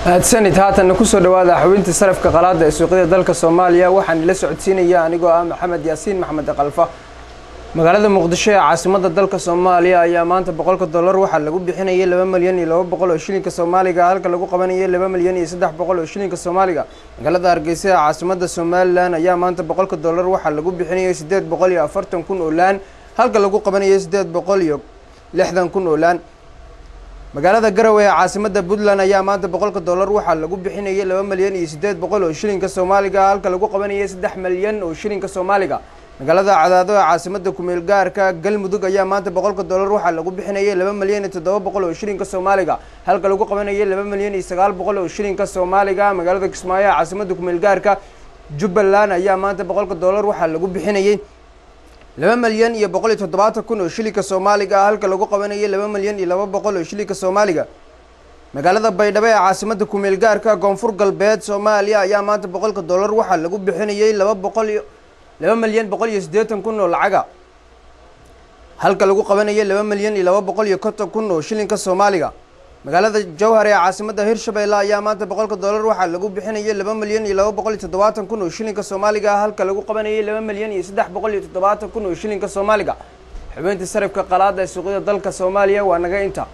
mahadsanid haatanna kusoo dhawaada xubintii sarafka qalaada ee suuqyada dalka soomaaliya waxaan ila socodsiinaya anigoo ah maxamed yaasiin maxmed kalfa magaalada muqdisho ee caasimada dalka soomaaliya ayaa maanta boqolka dollar waxaa lagu bixinayay laba milyan iyo laba boqol oo shilinka soomaaliga halka lagu qabanayay laba milyan iyo saddex boqol oo shilinka soomaaliga magaalada hargeysa ee caasimada somalilan ayaa maanta boqolka dollar waxaa lagu bixinayay siddeed boqol iyo afartan kun oo laan halka lagu qabanayay siddeed boqol iyo lixdan kun oo laan magaalada garowe ee caasimada puntland ayaa maanta boqolka dollar waxaa lagu bixinayay laba milyan iyo siddeed boqol oo shilinka soomaaliga halka lagu qabanayay saddex milyan oo shilinka soomaaliga magaalada cadaado ee caasimada kumeel gaarka galmudug ayaa maanta boqolka dollar waxaa lagu bixinayay laba milyan iyo toddoba boqol oo shilinka soomaaliga halka lagu qabanayay laba milyan iyo sagaal boqol oo shilinka soomaaliga magaalada kismaayo ee caasimada kumeel gaarka jubbaland ayaa maanta boqolka dollar waxaa lagu bixinayay laba milyan iyo boqol iyo toddobaatan kun oo shilinka soomaaliga ah halka lagu qabanayay laba milyan iyo laba boqol oo shilinka soomaaliga magaalada baydhabo ee caasimada kumeel gaarka koonfur galbeed soomaaliya ayaa maanta boqolka dollar waxaa lagu bixinayay laba boqol iyo laba milyan boqol iyo siddeetan kun oo lacaga halka lagu qabanayay laba milyan iyo laba boqol iyo konton kun oo shilinka soomaaliga magaalada jowhar ee caasimada hirshabeelle ayaa maanta boqolka dollar waxaa lagu bixinayay laba milyan iyo laba boqol iyo toddobaatan kun oo shilinka soomaaliga halka lagu qabanayay laba milyan iyo saddex boqol iyo toddobaatan kun oo shilinka soomaaliga xubintii sarifka qalaada ee suuqyada dalka soomaaliya waa naga inta